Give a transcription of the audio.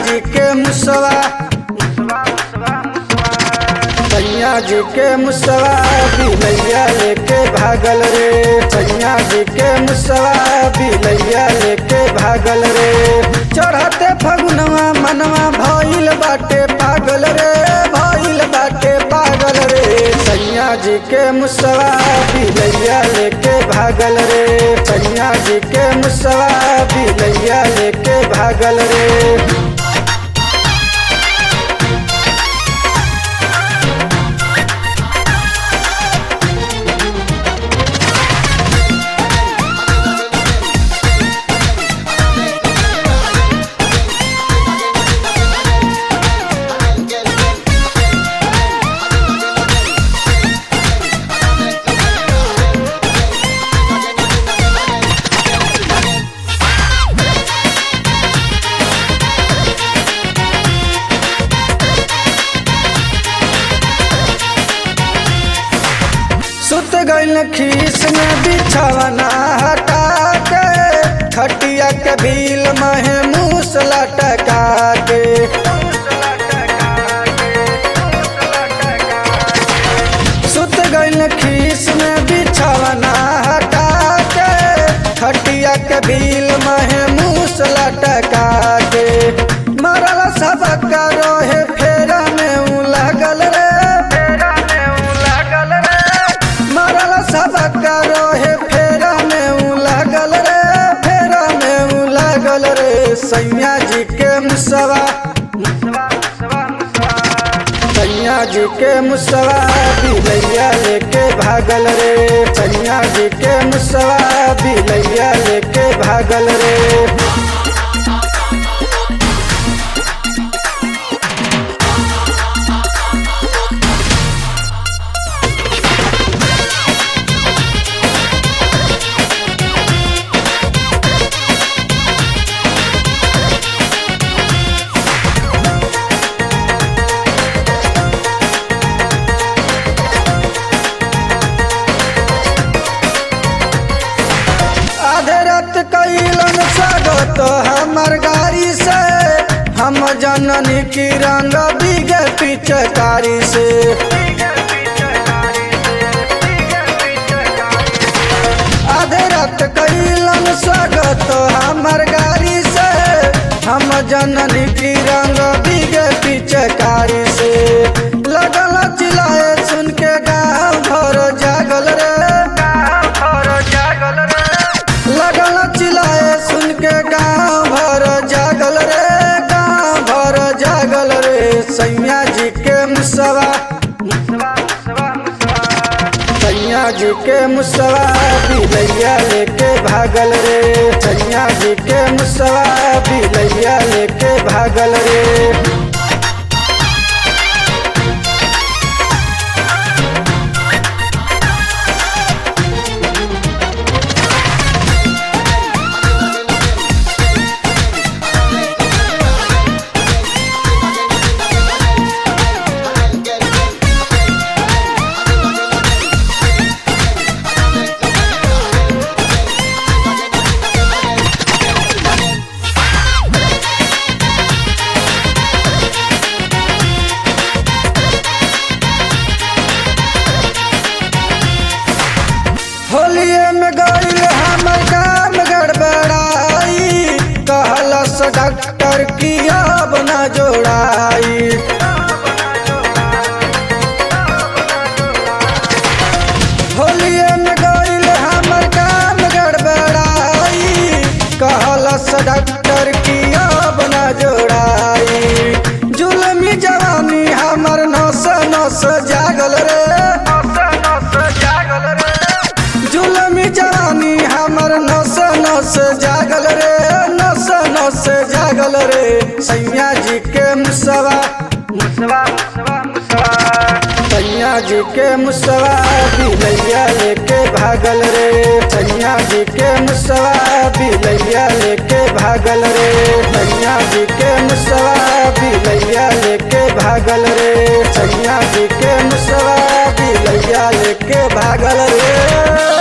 जी के मुसवा सैया जी के मुसवा बिलैया लेके भागल रे सैया जी के मुसवा बिलैया लेके भागल रे चढ़ते फगुनवा मनवा भइल बाटे पागल रे भइल बाटे पागल रे सैया जी के मुसवा बिलैया लेके भागल रे सैया जी के मुसवा बिलैया लेके भागल रे सुत गइल खीस में बिछवना हटा के खटिया के भील महे मूस लटका के सुत गइल खीस में बिछवना हटा के खटिया के भील महे मूस लटका के मरल सबक रोहे फेरा में उ लागल रे फेरा में उ लागल रे मरल सबक रोहे फेरा में उ लागल रे फेरा में उ लागल रे सैया जी के मुसवा सैया जी के मुसवा बिलैया लेके भागल रे सैया जी के मुसवा बिलैया लेके भागल रे आधे रात कैलन स्वागत हमर गाड़ी से हम जननी की रंग बिगे पिचकारी से आधे रात कैलन स्वागत हमर गाड़ी से हम जननी की रंग बिगे पिचकारी से लगल चिल्लाए सुन के गाँव भर जागल रे भर जागल रे लगल चिल्लाए सुन के गाँव भर जागल रे गाँव भर जागल रे सैया जी के मुसवा सैया जी के मुसवा बिलैया लेके भागल रे सैया जी के मुसवा बिलैया लेके भागल रे होलिये में गइल हमर काम गड़बड़ाई कहलस डॉक्टर की अब न जोड़ाई होलिये में गइल हमर काम गड़बड़ाई कहलस डॉक्टर की अब न जोड़ाई जुलमी जवानी हमर नस नस जागल रे जुलमी जवानी हमर नस नस जागल रे नस नस जागल रे सैया जी के मुसवा सैया जी के मुसवा बिलैया लेके भागल रे सैया जी के मुसवा बिलैया लेके भागल रे सैया जी के मुसवा बिलैया लेके भागल रे सैया जी के मुसवा बिलैया लेके भागल रे